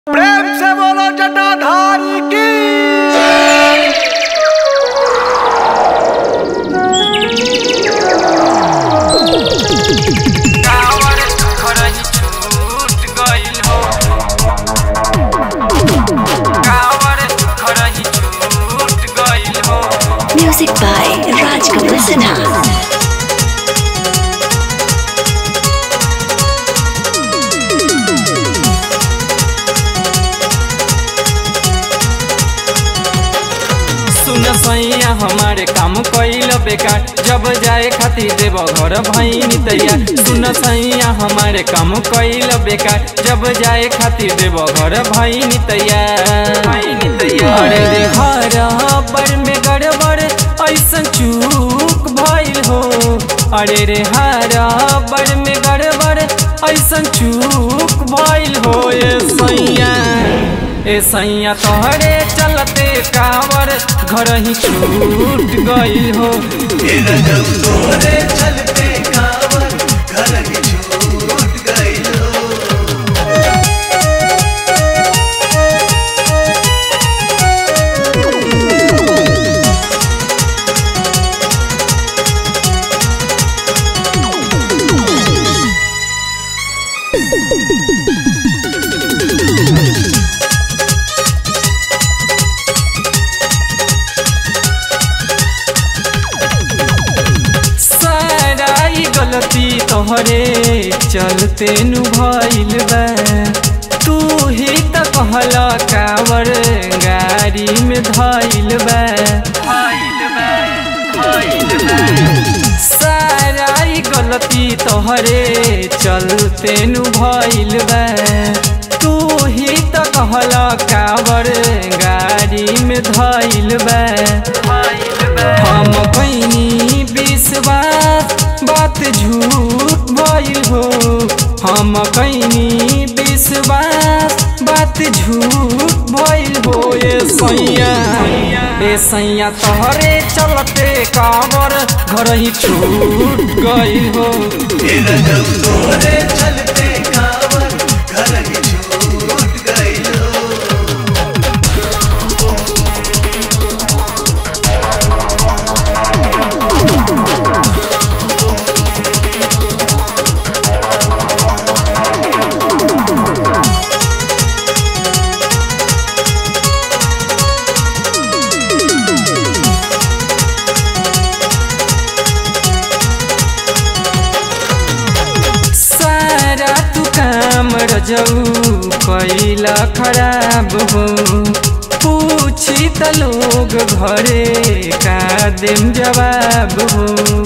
प्रेम से बोलो जटाधारी की कावर खरही छूट गइल हो कावर खरही छूट गइल हो Music by Rajkamal Sinha. सुन सैया हमारे काम कइल बेकार जब जाए खातिर देव घर भैनी तैयार सुन सैया हमारे काम कइल बेकार जब जाए खातिर देव घर भैनी तैयार भैनी तैयार अरे रे हर पर में गड़बड़ ऐसन चूक भइल हो अरे रे हर पर में गड़बड़ ऐसन चूक भइल हो ये सैया ए सैया तोहरे चलते कावर घर ही छूट गइल हो तोरे चलते कावर घर ही छूट गइल हो सारा ई गलती तोहरे चलते नु भइल बा तू ही त कहला कावर गाड़ी में धइल बा सारा ई गलती तोहरे चलते नु भइल बा तू ही त कहला कावर गाड़ी में धइल बा हम कैनी विश्वास बात झूठ भइल हो हम कैनी विश्वास बात झूठ भइल हो ए सैया ए सैया तोहरे चलते कावर घर ही छूट गइल हो तोरे चलते कावर घर ही छूट गइल हो सारा तू काम रजऊ कैला खराब हो पूछी त लोग घरे का देम जवाब हो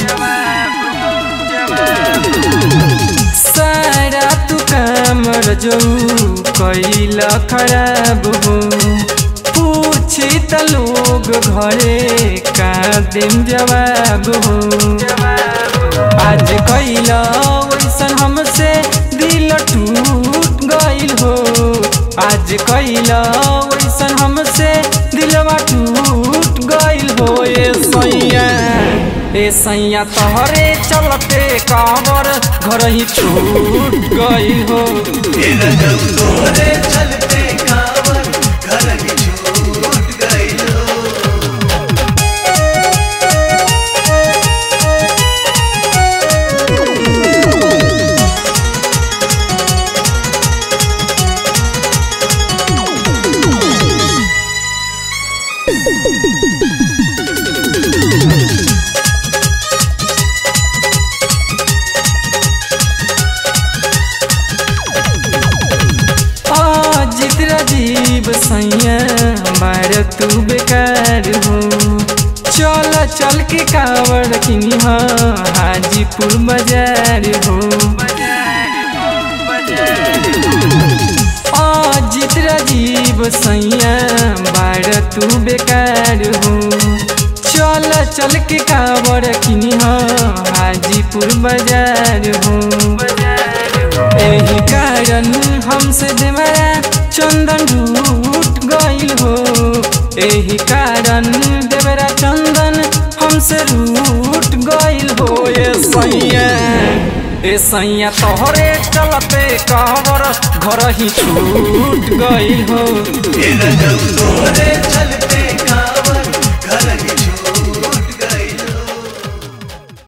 सारा तू काम रजऊ कैला खराब हो पूछी त लोग घरे का देम जवाब हो आज कैला वैसन हमसे दिल टूट गइल हो आज कैला वैसन हमसे दिलवा टूट गइल हो ए सैया ए सैया तोहरे चलते कावर घर ही छूट गइल हो तोरे चलते कावर घर ही छूट गइल हो अजित राजीव सैया बार तू बेकार हो चल चल के कावड़ किनी हाजीपुर बाजार हो अजित राजीव सैया बार तू बेकार हो चल चल के कावड़ किनी हाजीपुर बाजार हो एही कारण हमसे देवरा चंदन रूट गइल हो एही कारण देवरा चंदन हमसे रूट गइल हो ए सैया ए सैया तोहरे चलते कहवर घर ही छूट गइल हो ए रजब तोरे